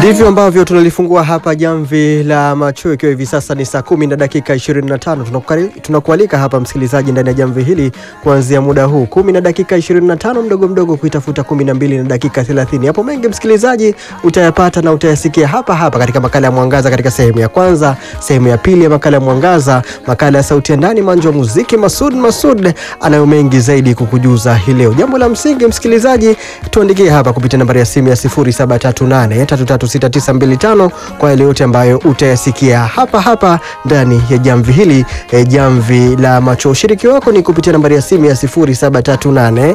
Ndivyo ambavyo tunalifungua hapa jamvi la macho, ikiwa hivi sasa ni saa kumi na dakika 25. Tunakukari- Tunakualika hapa msikilizaji, ndani ya jamvi hili kuanzia muda huu kumi na dakika 25 mdogo mdogo kuitafuta kumi na mbili na dakika 30. Hapo mengi msikilizaji utayapata na utayasikia hapa hapa katika makala ya Mwangaza, katika sehemu ya kwanza, sehemu ya pili ya makala ya Mwangaza, makala ya sauti ya ndani, manjo wa muziki. Masud Masud anayo mengi zaidi kukujuza hii leo. Jambo la msingi msikilizaji, tuandikie hapa kupitia nambari ya simu ya 0738 336925 kwa yale yote ambayo utayasikia hapa hapa ndani ya jamvi hili eh, jamvi la macho. Ushiriki wako ni kupitia nambari ya simu ya 0738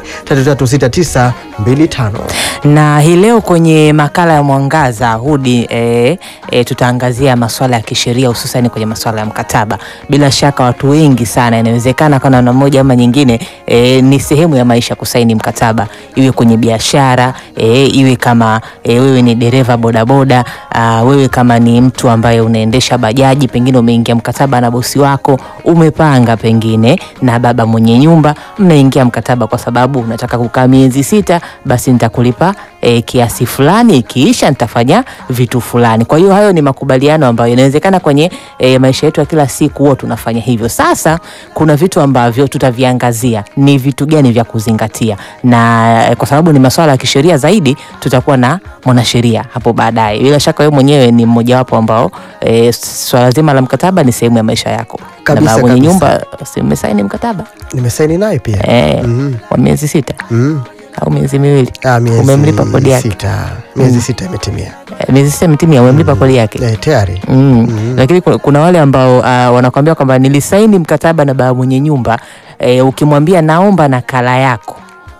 336925. na hii leo kwenye makala ya Mwangaza Hudi e, e, tutaangazia masuala ya kisheria hususani kwenye masuala ya mkataba. Bila shaka watu wengi sana, inawezekana kwa namna moja ama nyingine e, ni sehemu ya maisha kusaini mkataba, iwe kwenye biashara e, iwe kama e, wewe ni dereva bodaboda aa, wewe kama ni mtu ambaye unaendesha bajaji, pengine umeingia mkataba na bosi wako, umepanga pengine na baba mwenye nyumba, mnaingia mkataba kwa sababu unataka kukaa miezi sita, basi nitakulipa e, kiasi fulani, ikiisha nitafanya vitu fulani. Kwa hiyo hayo ni makubaliano ambayo inawezekana kwenye e, maisha yetu ya kila siku huwa tunafanya hivyo. Sasa kuna vitu ambavyo tutaviangazia, ni vitu gani vya kuzingatia, na e, kwa sababu ni masuala ya kisheria zaidi, tutakuwa na mwanasheria hapo baadaye. Bila shaka wewe mwenyewe ni mmojawapo ambao e, swala zima la mkataba ni sehemu ya maisha yako, Kabisa, na baba mwenye kabisa. nyumba si umesaini mkataba Nimesaini naye pia e, Mhm. wa miezi sita Mhm. au miezi miwili Ah, miezi Umemlipa kodi yake? sita. Miezi sita imetimia Eh, miezi sita imetimia, umemlipa kodi yake Eh, tayari mm. Lakini kuna, kuna wale ambao uh, wanakwambia kwamba nilisaini mkataba na baba mwenye nyumba eh, ukimwambia naomba nakala yako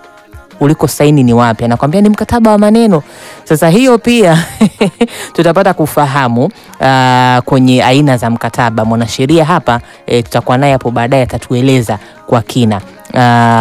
uliko saini ni wapi, anakwambia ni mkataba wa maneno. Sasa hiyo pia tutapata kufahamu uh, kwenye aina za mkataba. Mwanasheria hapa eh, tutakuwa naye hapo baadaye, atatueleza kwa kina Uh,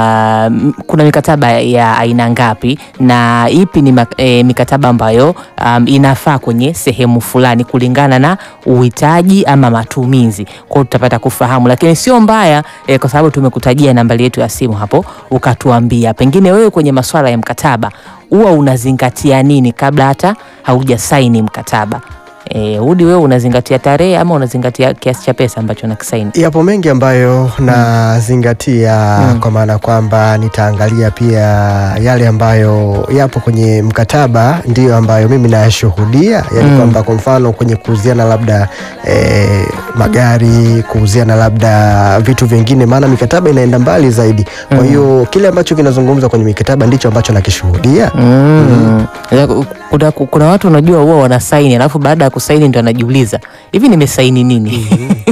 m- kuna mikataba ya aina ngapi na ipi ni mak- eh, mikataba ambayo um, inafaa kwenye sehemu fulani kulingana na uhitaji ama matumizi. Kwa hiyo tutapata kufahamu, lakini sio mbaya eh, kwa sababu tumekutajia nambari yetu ya simu hapo, ukatuambia pengine wewe kwenye masuala ya mkataba huwa unazingatia nini kabla hata haujasaini mkataba. Eh, Udi, wewe unazingatia tarehe ama unazingatia kiasi cha pesa ambacho nakisaini? Yapo mengi ambayo nazingatia kwa maana kwamba nitaangalia pia yale ambayo yapo kwenye mkataba ndiyo ambayo mimi nayashuhudia, yani Mm. kwamba kwa mfano kwenye kuuziana labda eh, magari, kuuziana labda vitu vingine, maana mikataba inaenda mbali zaidi. Kwa hiyo kile ambacho kinazungumzwa kwenye mikataba ndicho ambacho nakishuhudia. Mm. Ya, ku- Kuna, kuna watu unajua huwa wanasaini alafu baada ya kusaini ndo anajiuliza hivi nimesaini nini?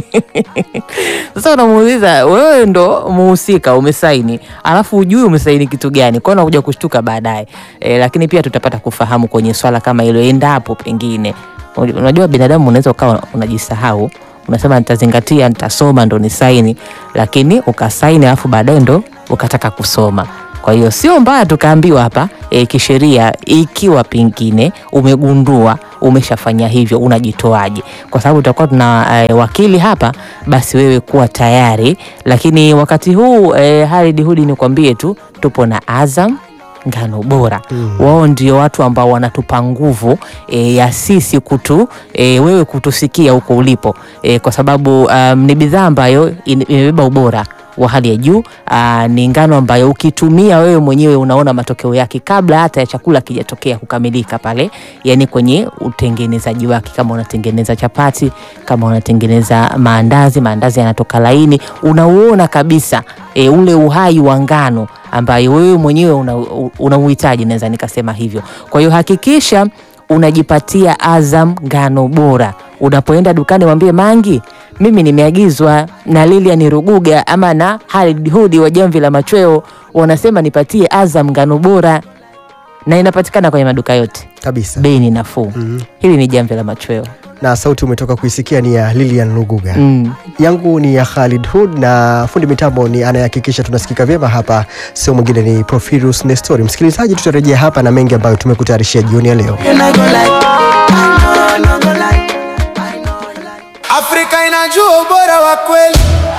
Sasa unamuuliza wewe ndo muhusika umesaini, alafu hujui umesaini kitu gani, kwa hiyo unakuja kushtuka baadaye. E, lakini pia tutapata kufahamu kwenye swala kama hilo, endapo pengine unajua binadamu unaweza ukawa unajisahau unasema nitazingatia, nitasoma ndo nisaini, lakini ukasaini alafu baadaye ndo ukataka kusoma. Kwa hiyo sio mbaya tukaambiwa hapa e, kisheria, ikiwa pengine umegundua umeshafanya hivyo, unajitoaje? Kwa sababu tutakuwa tuna e, wakili hapa, basi wewe kuwa tayari. Lakini wakati huu e, Halid Hudi, nikwambie tu tupo na Azam ngano bora wao ndio watu ambao wanatupa nguvu e, ya sisi kutu e, wewe kutusikia huko ulipo e, kwa sababu um, ni bidhaa ambayo in- imebeba ubora wa hali ya juu. Aa, ni ngano ambayo ukitumia wewe mwenyewe unaona matokeo yake kabla hata ya chakula kijatokea kukamilika pale, yani kwenye utengenezaji wake. Kama unatengeneza chapati, kama unatengeneza maandazi, maandazi yanatoka laini, unauona kabisa e, ule uhai wa ngano ambayo wewe mwenyewe una, una uhitaji, naweza nikasema hivyo. Kwa hiyo hakikisha unajipatia Azam ngano bora. Unapoenda dukani mwambie Mangi, mimi nimeagizwa na Lilian Ruguga ama na Halid Hudi wa Jamvi la Machweo, wanasema nipatie Azam ngano bora, na inapatikana kwenye maduka yote, Kabisa. bei ni nafuu. Hili ni Jamvi la Machweo. Na sauti umetoka kuisikia ni ya Lilian Luguga. Mm. yangu ni ya Khalid Hood na fundi mitambo ni anayehakikisha tunasikika vyema hapa, sio mwingine ni Profirus Nestori. Msikilizaji, tutarejea hapa na mengi ambayo tumekutayarishia jioni ya leo. Afrika inajua ubora wa kweli